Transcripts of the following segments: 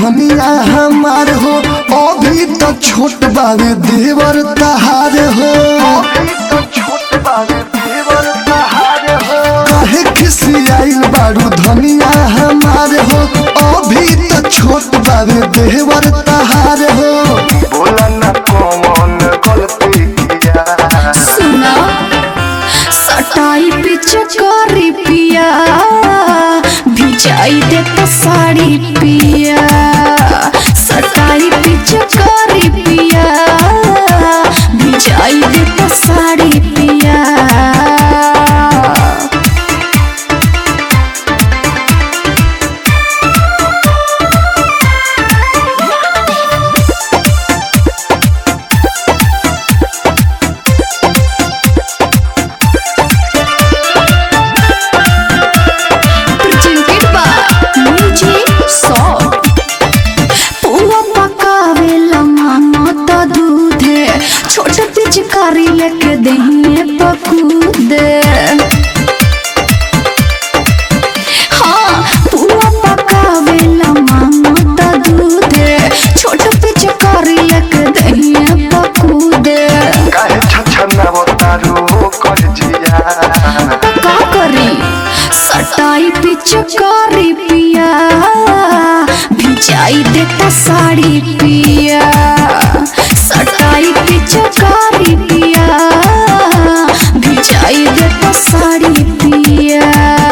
धनिया हमार हो अभी तो छोट बावे देवर तहार हो काहे खिसियाइल बारू धनिया हमार हो अभी तो छोट बावे देवर तहार हो बोला ना कौन गलती किया सुना सटाई पिचकारी पिया भिजाई दे तो साड़ी पिया सटाई पिचकारी पिया भिजाई दे तो साड़ी पिया presented by Music Song. पुआ पकावेला मामा त दूधे छोट पिचकारी लेके दहिए पकूदे हाँ पुआ पकावेला मामा त दूधे छोट पिचकारी लेके दहिए पकूदे काहे छछना बतारू कर जिया का करी सटाई पिचकारी पिया भिजाई देता साड़ी पिया सटाई पिचकारी पिया भिजाई देता साड़ी पिया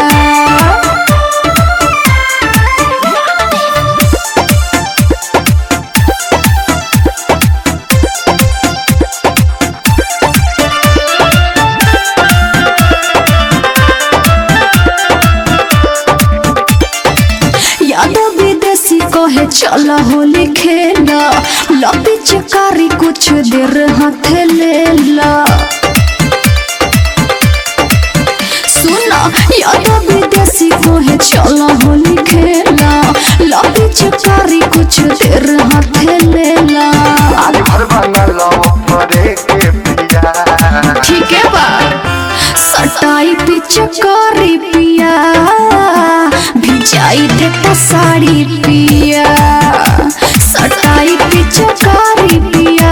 यादव विदेशी कहे चल होली खेला लपी चकारी कुछ देर हाथ ले ला सुना यादव विदेशी कहे चल होली खेला लपी चकारी कुछ देर हाथ ले ला आज भर बना लो परे के पिया ठीक है बा सटाई पिचकारी पिया भिजाई देता साड़ी पिया सटाई पिचकारी पिया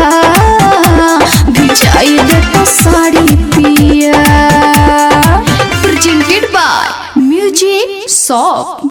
भिजाई देता साड़ी पिया प्रेजेंटेड बाय म्यूजिक शॉप